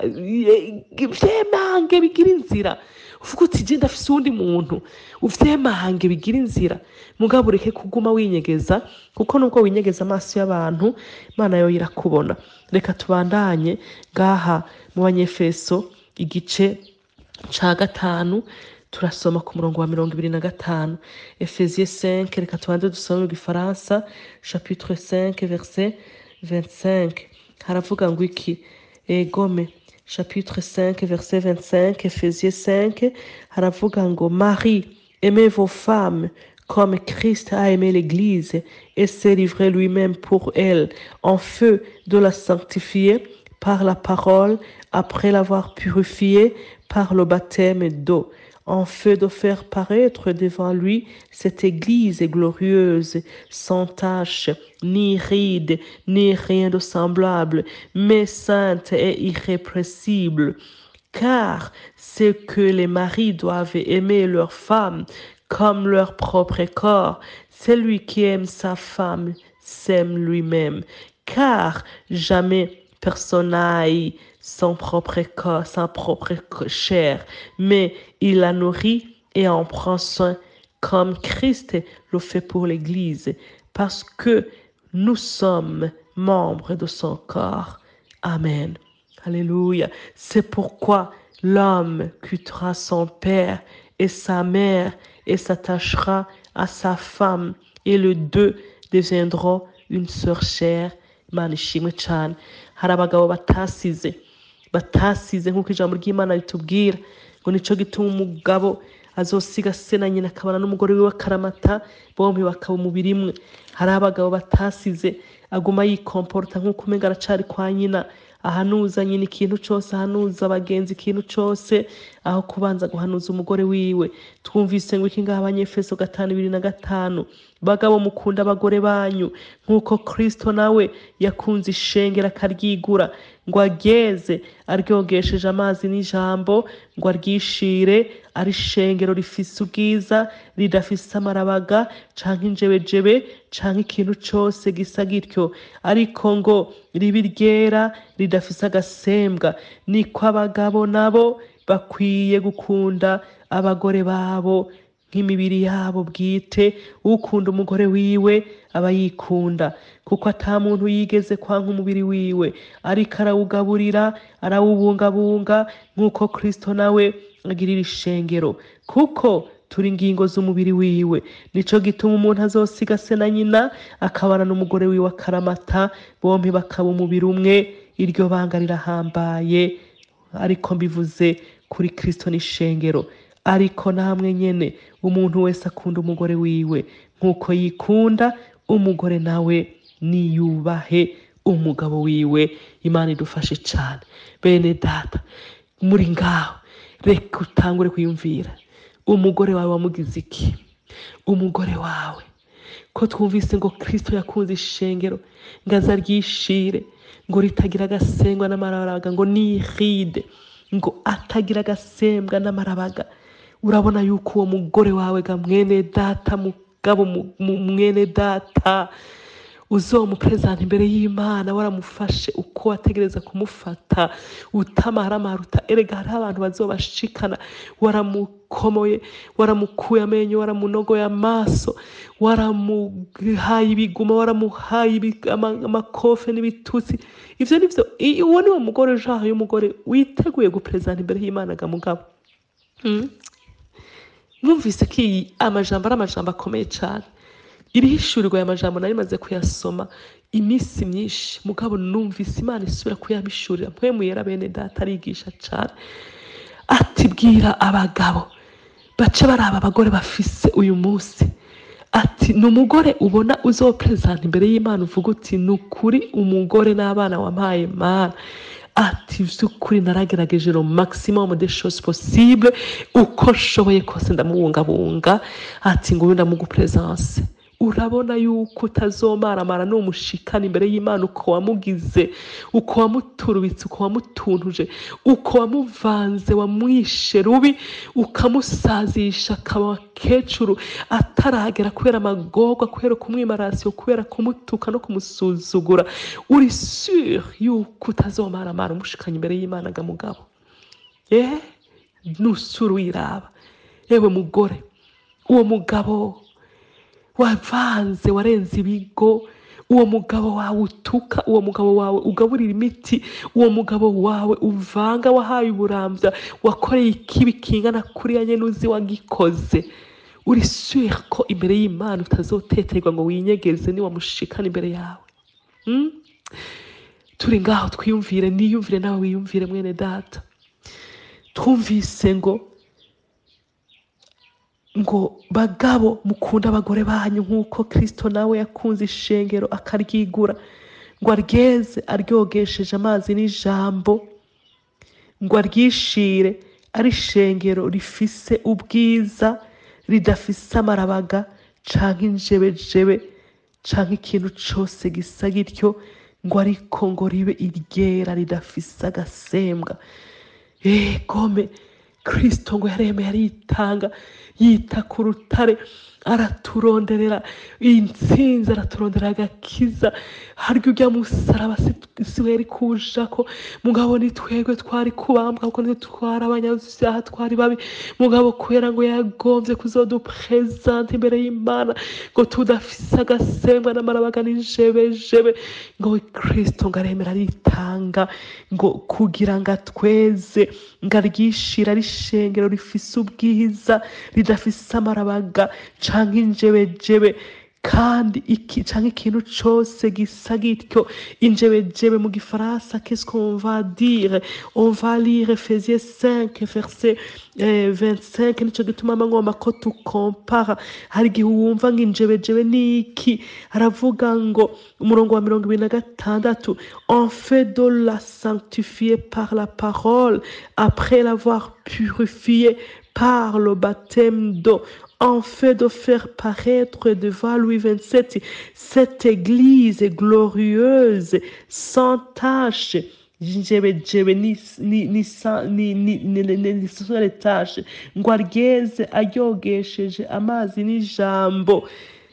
vyemange bigira inzira uvuga uti je ndafise uwundi muntu uvyemange bigira inzira mugabo ureke kuguma winyegeza kuko nubwo winyegeza amaso y'abantu imana yo irakubona reka tubandanye ngaha mu banyefeso igice ca gatanu turasoma ku murongo wa mirongo ibiri na gatanu efesie 5 reka tubanze dusome mu gifaransa chapitre 5 verset 25 haravuga ngo iki egome chapitre 5 verset 25 efesie 5 haravuga ngo marie aimez vos femmes comme Christ a aimé l'Église et s'est livré lui-même pour elle, en feu de la sanctifier par la parole, après l'avoir purifiée par le baptême d'eau, en feu de faire paraître devant lui cette Église glorieuse, sans tache, ni ride, ni rien de semblable, mais sainte et irrépressible. Car c'est que les maris doivent aimer leur femme comme leur propre corps. Celui qui aime sa femme s'aime lui-même. Car jamais personne n'aille son propre corps, sa propre chair, mais il la nourrit et en prend soin comme Christ le fait pour l'Église, parce que nous sommes membres de son corps. Amen. Alléluia. C'est pourquoi l'homme quittera son père et sa mère et s'attachera à sa femme, et les deux deviendront une sœur chère. Imana ishimwe cyane hari abagabo batasize batasize nk'uko ijambo ry'imana ritubwira ngo nico gituma umugabo azosiga se na nyina akabana n'umugore wiwe akaramata bombi bakaba umubiri imwe hari abagabo batasize aguma yikomporta nk'uko umenga aracari kwa nyina ahanuza nyina ikintu cose ahanuza abagenzi ikintu cose aho kubanza guhanuza umugore wiwe twumvise ngo iki ngaha abanyefeso gatanu ibiri na gatanu bagabo mukunda abagore banyu nk'uko kristo nawe yakunze ishengero akaryigura ngo aryeze aryogesheje amazi n'ijambo ngo aryishire ari ishengero rifise ubwiza ridafise amarabaga canke injebejebe canke ikintu cose gisa gityo ariko ngo ribe ryera ridafise agasembwa niko abagabo nabo bakwiye gukunda abagore babo nk'imibiri yabo bwite ukunda umugore wiwe aba yikunda kuko ata muntu yigeze kwanka umubiri wiwe ariko arawugaburira arawubungabunga nk'uko kristo nawe agirira ishengero kuko turi ingingo z'umubiri wiwe nico gituma umuntu azosiga se na nyina akabana n'umugore wiwe akaramata bompi bakaba umubiri umwe iryo banga rirahambaye ariko mbivuze kuri kristo n'ishengero ariko namwe nyene umuntu wese akunda umugore wiwe nk'uko yikunda umugore nawe niyubahe umugabo wiwe imana idufashe cane bene data muri ngaho reka utangure kwiyumvira umugore wawe wamugize iki umugore wawe ko twumvise ngo kristo yakunze ishengero ngo aza ryishire ngo ritagira agasengwa n'amarabaga ngo niride ngo atagira agasembwa n'amarabaga urabona yuko uwo mugore wawe ga mwene data mugabo mu- mu- mwene data uzomuperezanta imbere y'imana waramufashe uko wategereza kumufata utamaramara erega hariho abantu bazobashikana waramukomoye waramukuye amenyo waramunogoye amaso waramuhaye ibiguma waramuhaye ibi- ama- amakofe n'ibitutsi ivyo nivyo i- uwo niwo mugore ujaho y'umugore witeguye guperezanta imbere y'imana ga mugabo Mm. mwumvise ko iyi amajambo ari amajambo akomeye cyane irihishurirwa aya majambo nari maze kuyasoma iminsi myinshi mugabo numvise imana isubira kuyamishurira mpwemuyera bene data arigisha cyane ati bwira abagabo bace baraba abagore bafise uyu munsi ati ni umugore ubona uzoperezanta imbere y'imana uvuga uti ni ukuri umugore n'abana wampaye mana ati by'ukuri naragerageje no maximum de choses possible uko nshoboye kose ndamubungabunga ati ngo uyu ndamugupresence urabona yuko utazomaramara numushikana imbere y'imana uko wamugize uko wamuturubitse uko wamutuntuje uko wamuvanze wamwishe rubi ukamusazisha akaba kecuru ataragera kubera amagorwa kubera kumwimarasiyo kubera kumutuka no kumusuzugura uri sur yuko utazomaramara umushikanye imbere y'imana ga mugabo eh nusura uyiraba yewe mugore uwo mugabo wavanze warenze ibigo uwo mugabo wawe utuka uwo mugabo wawe ugaburira imiti uwo mugabo wawe uvanga wahaye uburambya wakoreye ikibi kingana kuriya nyene uzi wagikoze uri sure ko imbere y'imana utazoteterwa ngo winyegeze niwamushikana imbere yawe mm? turi ngaho twiyumvire niyumvire nawe wiyumvire mwene data twumvise ngo ngo bagabo mukunda abagore banyu nk'uko kristo nawe yakunze ishengero akaryigura ngo aryeze aryogesheje amazi n'ijambo ngo aryishire ari ishengero rifise ubwiza ridafise amarabaga canke injebejebe canke ikintu cose gisa gityo ngo ariko ngo ribe iryera ridafise agasembwa egome kristo ngo yaremeye aritanga yita ku rutare araturonderera intsinzi araturonderera agakiza harya ujya musaraba si- si we yari kujako mugabo ni twebwe twari kubambwa kuko nitwe twari abanyabyaha twari babi mugabo kubera ngo yagombye kuzodupresenta imbere y'imana ngo tudafise agasembwa n'amarabaga n'injebejebe ngo kristo ngo aremera aritanga ngo kugira ngo atweze ngo aryishira ari ishengero rifise ubwiza ridafise amarabaga canke injebejebe kandi iki canke ikintu cose gisa gityo injebejebe mu gifaransa qu'est-ce qu'on va dire on va lire Ephésiens 5 verset eh, 25 nico gituma mangomba ko tukompara hari igihe wumva ngo injebejebe niki aravuga ngo umurongo wa mirongo ibiri na gatandatu en fait de la sanctifier par la parole après l'avoir purifié par le baptême d'eau en fait de faire paraître devant Louis XXVII cette église glorieuse, sans tache. njebejebe ni ni ni sa- ni ni ni ni ni ni tache ngo aryeze aryogesheje amazi n'ijambo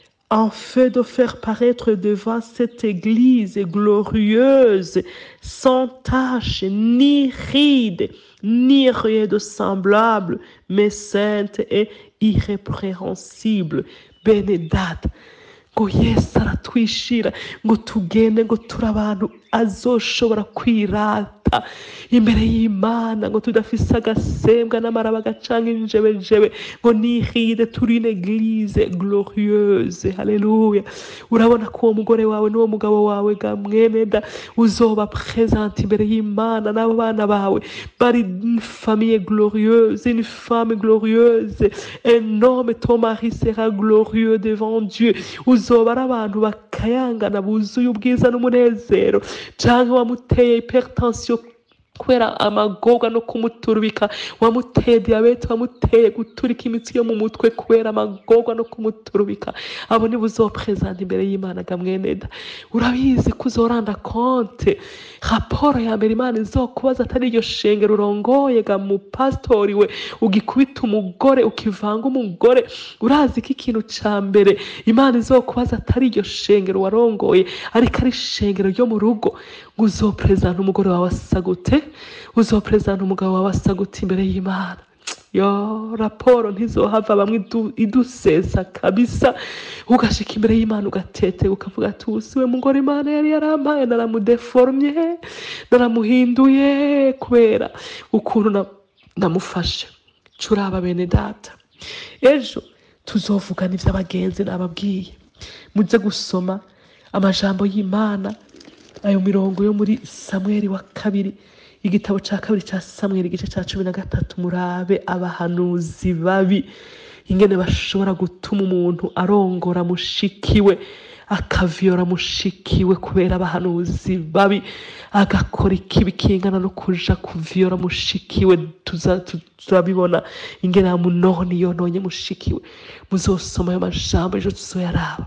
en fait de faire paraître devant cette église glorieuse, sans tache, ni ride, ni rien de semblable, mais sainte et irrépréhensible. Benedata. ngo yesu aratwishira ngo tugende ngo turi abantu azoshobora kwirata imbere y'imana ngo tudafise agasembwa n'amaraba gacanga injebejebe ngo nihide turi une eglise glorieuse haleluya urabona ko uwo mugore wawe n'uwo mugabo wawe ga mweneda uzoba presente imbere y'imana n'abo bana bawe bari une famille glorieuse une femme glorieuse un homme ton mari sera glorieux devant Dieu uzoba ari abantu bakayangana buzuye ubwiza n'umunezero canke wamuteye hypertension kubera amagorwa no kumuturubika wamuteye diyabete wamuteye guturika imitsi yo mu mutwe kubera amagorwa no kumuturubika abo nibo uzopresenta imbere y'imana ga mweneda urabizi ko uzoranda konte raporo ya mbere imana izokubaza atari iryo shengero urongoye ga mupasitori we ugikubita umugore ukivanga umugore urazi ko ikintu ca mbere imana izokubaza atari iryo shengero warongoye ariko ari ishengero ryo mu rugo ngo uzopresenta umugore wawe asa gute uzopresenta umugabo wawe asa gute imbere y'imana yo raporo ntizohava bamwe idu- idusesa kabisa ugashika imbere y'imana ugatete ukavuga ati ubu siwe mugore imana yari yarampaye naramudeformye naramuhinduye kubera ukuntu na- namufashe curaba bene data ejo tuzovugana ivy'abagenzi nababwiye muze gusoma amajambo y'imana ayo mirongo yo muri samweli wa kabiri igitabo cya kabiri cya samweli igice cya cumi na gatatu murabe abahanuzi babi ingene bashobora gutuma umuntu arongora mushikiwe akaviyora mushikiwe kubera abahanuzi babi agakora ikibi kingana no kuja kuviyora mushikiwe tuza- tu- turabibona ingene amunoni yononye mushikiwe muzosoma ayo majambo ejo tuzoyaraba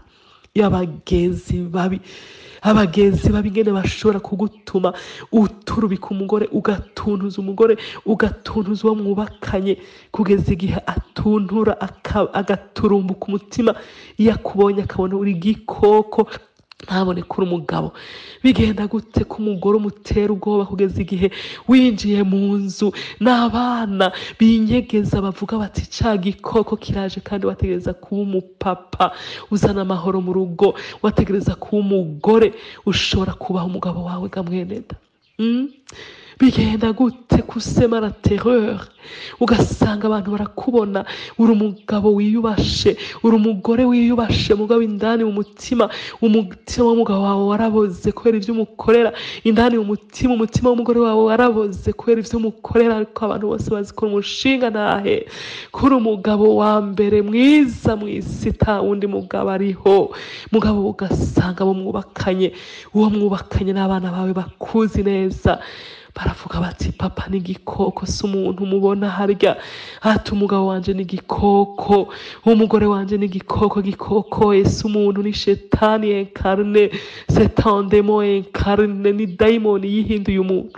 y'abagenzi babi abagenzi babi ingene bashobora kugutuma uturubika umugore ugatuntuza umugore ugatuntuza uwo mwubakanye kugeza igihe atuntura aka- agaturumbuka umutima iyo akubonye akabona uri igikoko ntabone kuri umugabo bigenda gute ko umugore umutera ubwoba kugeza igihe winjiye mu nzu n'abana binyegeza bavuga bati ca gikoko kiraje kandi wategereza kuba umupapa uzana amahoro mu rugo wategereza kuba umugore ushobora kubaha umugabo wawe ga mweneda Mm? bigenda gute kusema la terreur ugasanga abantu barakubona uri umugabo wiyubashe uri umugore wiyubashe mugabo indani mu mutima umutima w'umugabo wawe waraboze kubera ibyo umukorera indani mu mutima umutima w'umugore wawe waraboze kubera ibyo umukorera ariko abantu bose bazi ko uri umushinga ntahe kuri umugabo wa mbere mwiza mu isi nta wundi mugabo ariho mugabo ugasanga abo mwubakanye uwo mwubakanye n'abana bawe bakuzi neza baravuga bati papa ni igikoko si umuntu mubona harya ati umugabo wanje ni igikoko umugore wanje ni igikoko gikoko ese umuntu ni shetani enkarne setandemo enkarne ni dayimoni yihinduye umuntu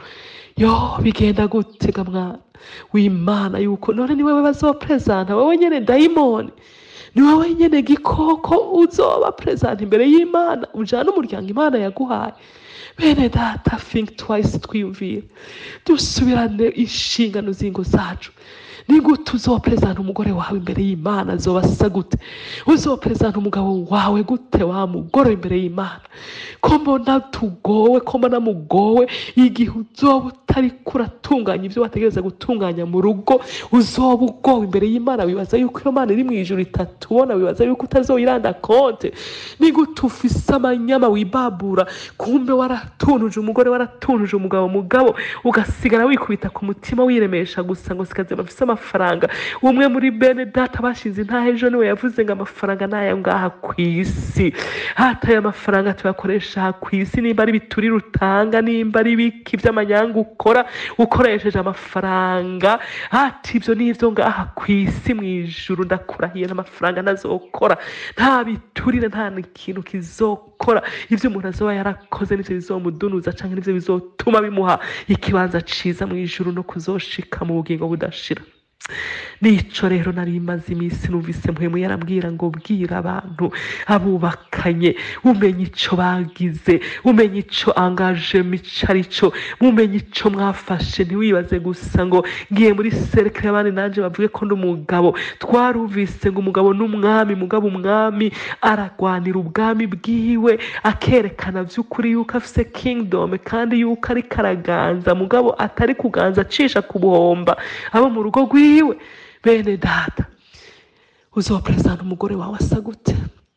yo bigenda gutega mwana w'imana yuko none ni wewe bazopresenta wowe nyene dayimoni ni wowe nyene gikoko uzoba presenta imbere y'imana ujana umuryango imana yaguhaye bene data think twice twiyumvire dusubirane inshingano z'ingo zacu ni gute uzoperezanta umugore wawe imbere y'imana azoba asa gute uzoperezanta umugabo wawe gute wa mugore imbere y'imana ko mbona tugowe ko mbona mugowe igihe uzoba utari kuratunganya ibyo wategereza gutunganya mu rugo uzoba ugowe imbere y'imana wibaza yuko iyo mana iri mu ijuru itatubona wibaza yuko utazoyiranda konte ni gute ufise amanyama wibabura kumbe waratunuje umugore waratunuje umugabo mugabo ugasigara wikubita ku mutima wiremesha gusa ngo sikaze bafise amafaranga umwe muri bene data bashize intaha ejo niwe yavuze ngo amafaranga ni aya ngaha ku isi hataye amafaranga tuyakoresha aha ku isi nimba ari biturire utanga nimba ari biki by'amanyanga ukora ukoresheje amafaranga hati ibyo ni ibyo ngaha ku isi mu ijuru ndakurahiye n'amafaranga ntazokora nta biturire nta n'ikintu kizokora ibyo umuntu azoba yarakoze nivyo bizomudunuza canke nivyo bizotuma bimuha ikibanza ciza mu ijuru no kuzoshika mu bugingo budashira nico rero nari maze iminsi numvise mpwemu yarambwira ngo bwira abantu abubakanye umenye ico bagize umenye ico angajemo ico arico mumenye ico mwafashe ntiwibaze gusa ngo ngiye muri serikare abandi nanje bavuge ko ndi umugabo twarumvise ngo umugabo n'umwami mugabo umwami aragwanira ubwami bwiwe akerekana by'ukuri yuko afise kingdom kandi yuko ari karaganza mugabo atari kuganza acisha ku buhomba abo mu rugo rwiwe bene data uzoperezanta umugore wawe asa gute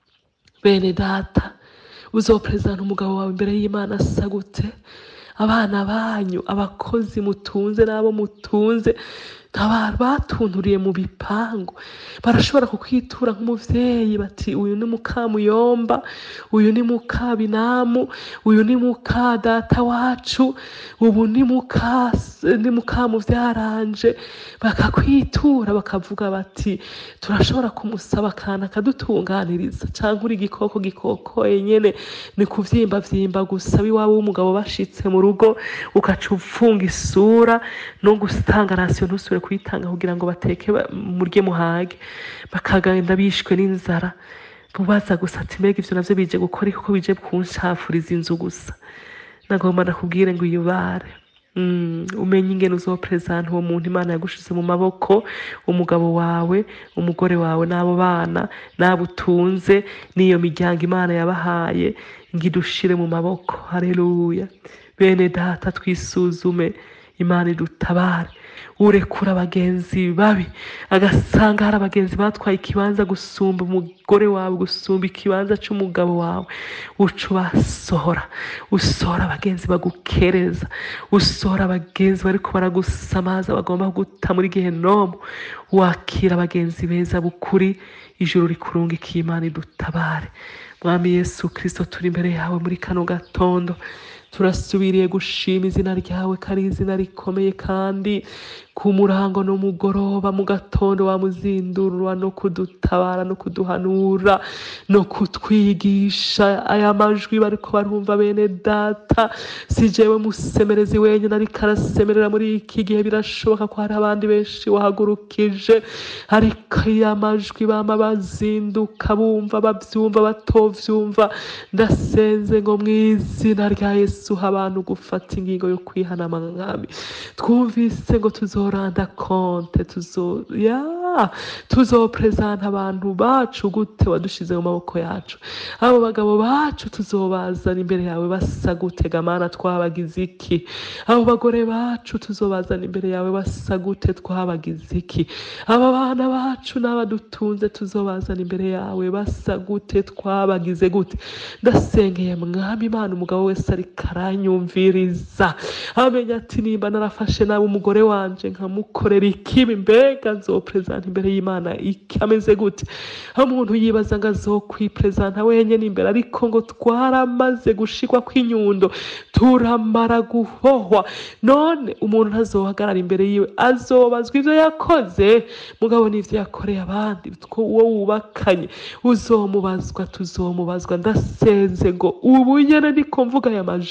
bene data uzoperezanta umugabo wawe imbere y'imana asa gute abana banyu abakozi mutunze n'abo mutunze abantu batunturiye mu bipangu barashobora kukwitura nk'umuvyeyi bati uyu ni mukamuyomba uyu ni mukabinamu uyu ni muka data wacu ubu ni muka ni mukamuvyaranje bakakwitura bakavuga bati turashobora kumusaba akantu akadutunganiriza canke uri igikoko gikokoye nyene ni kuvyimba vyimba gusa iwabo w'umugabo bashitse mu rugo ugaca ufunga isura no gutanga rasiyo ntusubire kuyitanga kugira ngo bateke ba- murye muhage bakagenda bishwe n'inzara bubaza gusa ati mbega ivyo navyo bije gukora iki? kuko bije kunshafuriza inzu gusa nagomba nakubwire ngo uyubare Mm, umenye ingene uzoperezanta uwo muntu imana yagushize mu maboko umugabo wawe umugore wawe n'abo bana n'abo utunze n'iyo miryango imana yabahaye ngo idushire mu maboko hareruya bene data twisuzume imana idutabare urekura abagenzi babi agasanga hari abagenzi batwaye ikibanza gusumba umugore wawe gusumba ikibanza c'umugabo wawe uca ubasohora usohora abagenzi bagukereza usohora abagenzi bariko baragusamaza bagomba guta muri gehenomu wakira abagenzi beza bukuri ijuru rikurungikiye imana idutabare mwami yesu kristo turi imbere yawe muri kano gatondo turasubiriye gushima izina ryawe ko ari izina rikomeye kandi ku murango n'umugoroba mu gatondo wamuzindurwa no kudutabara no kuduhanura no kutwigisha aya majwi bariko barumva bene data si jewe musemerezi wenyine ariko arasemerera muri iki gihe birashoboka ko hari abandi benshi wahagurukije ariko iyo amajwi bama bazinduka bumva bavyumva batovyumva ndasenze ngo mu izina rya yesu ha abantu gufata ingingo yo kwihana mwami twumvise ngo tuzoranda konte tuzo ya tuzoperezanta abantu bacu gute wadushize mu maboko yacu abo bagabo bacu tuzobazana imbere yawe basa gute gamana twabagize iki abo bagore bacu tuzobazana imbere yawe basa gute twabagize iki aba bana bacu n'abadutunze tuzobazana imbere yawe basa gute twabagize gute ndasengeye mwami imana umugabo wese ariko aranyumviriza amenya ati nimba narafashe nabi umugore wanje nkamukorera ikibi mbega nzoperezanta imbere y'imana iki ameze gute aho umuntu yibaza ngo azokwiperezanta wenyine imbere ariko ngo twaramaze gushikwa kw'inyundo turamara guhohwa none umuntu ntazohagarara imbere yiwe azobazwa ivyo yakoze mugabo n'ivyo yakoreye abandi two uwo wubakanye uzomubazwa tuzomubazwa ndasenze ngo ubu nyene niko mvuga aya majambo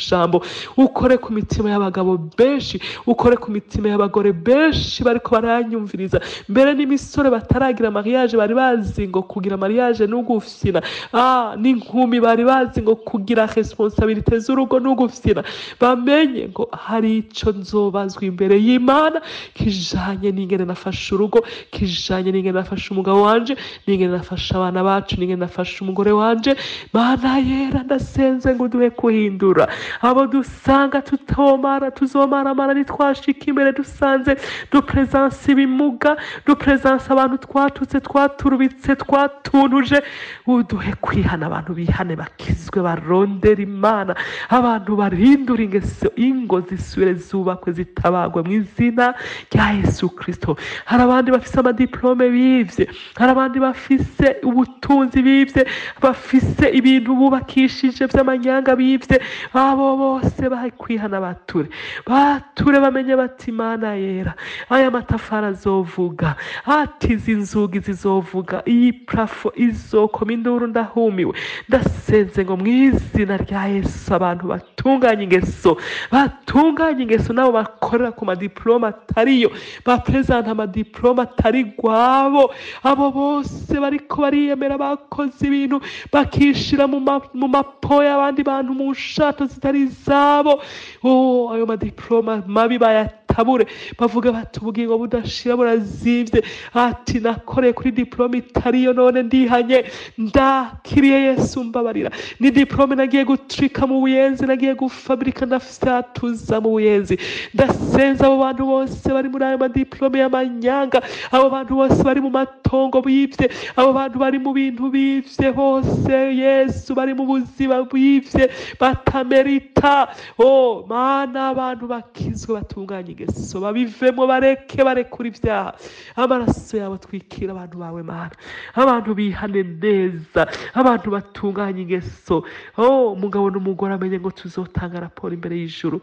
majambo ukore ku mitima y'abagabo benshi ukore ku mitima y'abagore benshi bariko baranyumviriza mbere n'imisore bataragira mariage bari bazi ngo kugira mariage n'ugufyina ah n'inkumi bari bazi ngo kugira responsabilite z'urugo n'ugufyina bamenye ngo hari ico nzobazwa imbere y'imana kijanye n'ingene nafashe urugo kijanye n'ingene nafashe umugabo wanje n'ingene nafashe abana bacu n'ingene nafashe umugore wanje mana yera ndasenze ngo duhe kuhindura abo dusanga tutomara tuzomaramara nitwashika imbere dusanze dupresanse ibimuga dupresanse abantu twatutse twaturubitse twatuntuje uduhe kwihana abantu bihane bakizwe barondera imana abantu barindura ingeso ingo zisubire zubakwe zitabagwe mu izina rya yesu kristo hari abandi bafise amadiplome bivye hari abandi bafise ubutunzi bivye bafise ibintu bubakishije vy'amanyanga bivye abo bose bakwihana bature bature bamenye bati imana yera aya matafari azovuga ati izi nzugi zizovuga iyi prafo izokoma induru ndahumiwe ndasenze ngo mu izina rya yesu abantu batunganye ingeso batunganye ingeso nabo bakorera ku madiploma atariyo bapresenta amadiploma atari gwabo abo bose bariko bariyemera bakoze ibintu bakishira mu ma- mu mapo y'abandi bantu mu nshato zitari izabo oh, ayo madiploma mabi bayatabure bavuga bati ubugingo budashira burazivye ati nakoreye kuri diplome itariyo none ndihanye ndakiriye yesu mbabarira ni diplome nagiye gutrika mu buyenzi nagiye gufabrika ndafyatuza mu buyenzi ndasenza abo bantu bose bari muri ayo madiplome y'amanyanga abo bantu bose bari mu matongo bivye abo bantu bari mu bintu bivye hose yesu bari mu buzima bwivye batamerita oh mana abantu bakizwe batunganye ingeso babivemo bareke barekura ibyaha amaraso yawe atwikira abantu bawe mana abantu bihane neza abantu batunganye ingeso oh umugabo n'umugore amenye ngo tuzotanga raporo imbere y'ijuru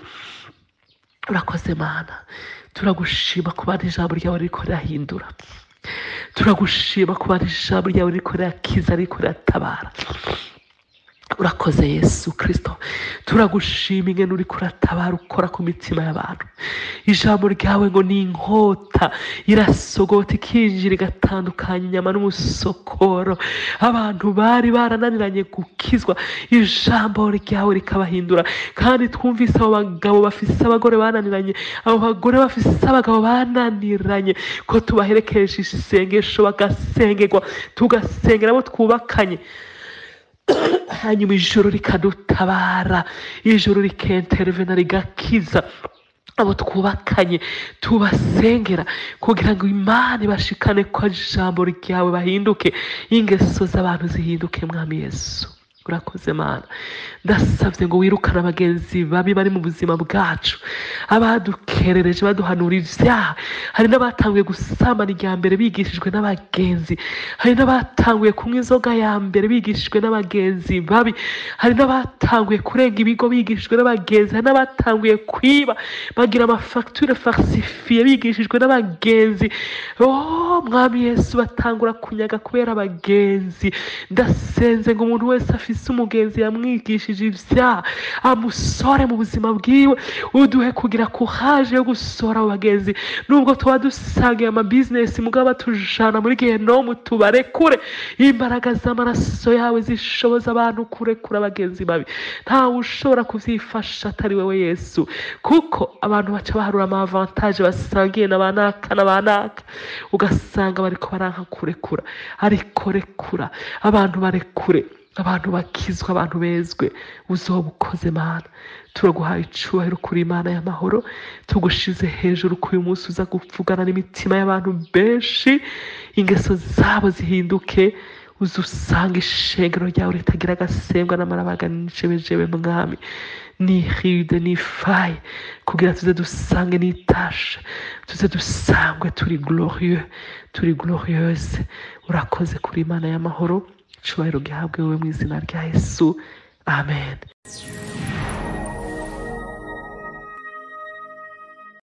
urakoze mana turagushima kuba ijambo ryawe riko rirahindura turagushima kuba ijambo ryawe riko rirakiza riko riratabara urakoze yesu kirisito turagushima ingene uriko uratabara ukora ku mitima y'abantu ijambo ryawe ngo ni inkota irasogota ikinjira igatandukanya inyama n'umusokoro abantu bari barananiranye gukizwa ijambo ryawe rikabahindura kandi twumvise abo bagabo bafise abagore bananiranye abo bagore bafise abagabo bananiranye ko tubaherekeje isengesho bagasengerwa tugasengera abo twubakanye hanyuma ijoro rikadutabara ijoro rikenterevena rigakiza abo twubakanye tubasengera kugira ngo imana ibashikane ko ijambo ryawe bahinduke ingeso z'abantu zihinduke mwami yesu urakoze mana ndasabye ngo wirukane abagenzi babi bari mu buzima bwacu abadukerereje baduhanura ibyaha hari n'abatanguye gusambana irya mbere bigishijwe n'abagenzi hari n'abatanguye kunywa inzoga ya mbere bigishijwe n'abagenzi babi hari n'abatanguye kurenga ibigo bigishijwe n'abagenzi hari n'abatanguye kwiba bagira amafagitire falsifiye bigishijwe n'abagenzi oh mwami yesu batangura kunyaga kubera abagenzi ndasenze ngo umuntu wese afise umugenzi yamwigishije ibyaha amusore mu buzima bwiwe uduhe kugira kuhaje yo gusora abo bagenzi nubwo tuba dusangiye amabizinesi mugabo batujana muri gehenomu tubarekure imbaraga z'amaraso yawe zishoboza abantu kurekura abagenzi babi ntawe ushobora kuvyifasha atari wewe yesu kuko abantu baca baharura ama avantage basangiye na banaka na banaka ugasanga bariko baranka kurekura ariko rekura abantu barekure abantu bakizwa abantu bezwe uzoba ukoze mana turaguhaye icubahiro kuri imana y'amahoro tugushize hejuru ko uyu munsi uza kuvugana n'imitima y'abantu benshi ingeso zabo zihinduke uza usanga ishengero ryawe ritagira agasembwa n'amarabaga n'ijebejebe mwami ni ride ni faye kugira tuze dusange n'itasha tuze dusangwe turi glorieux turi glorieuse urakoze kuri imana y'amahoro icubahiro gihabwe wowe mu izina rya yesu amen